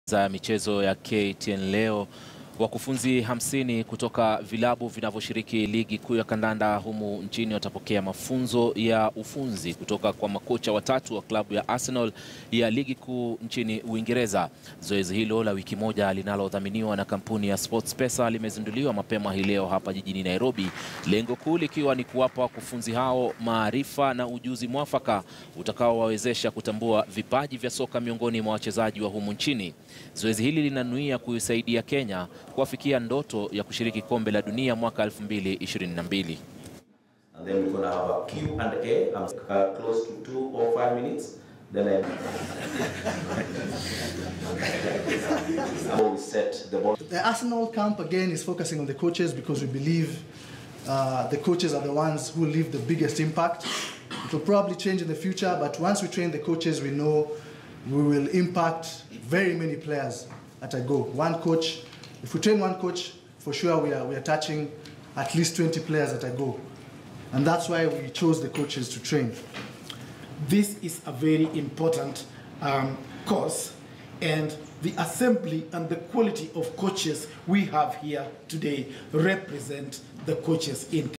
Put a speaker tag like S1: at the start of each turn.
S1: za michezo ya KTN leo wakufunzi hamsini kutoka vilabu vinavyoshiriki ligi kuu ya kandanda humu nchini watapokea mafunzo ya ufunzi kutoka kwa makocha watatu wa klabu ya Arsenal ya ligi kuu nchini Uingereza. Zoezi hilo la wiki moja linalodhaminiwa na kampuni ya SportsPesa limezinduliwa mapema hii leo hapa jijini Nairobi, lengo kuu likiwa ni kuwapa wakufunzi hao maarifa na ujuzi mwafaka utakaowawezesha kutambua vipaji vya soka miongoni mwa wachezaji wa humu nchini. Zoezi hili linanuia kuisaidia Kenya kuafikia ndoto ya kushiriki kombe la dunia mwaka 2022.
S2: And then we're going to have a Q and A. I'm uh, close to two or five minutes. Then I I will set the ball.
S3: The Arsenal camp again is focusing on the coaches because we believe uh, the coaches are the ones who leave the biggest impact. It will probably change in the future, but once we train the coaches, we know we will impact very many players at a go. One coach, if we train one coach, for sure we are, we are touching at least 20 players at a go. And that's why we chose the coaches to train.
S4: This is a very important um, course, and the assembly and the quality of coaches we have here today represent the coaches in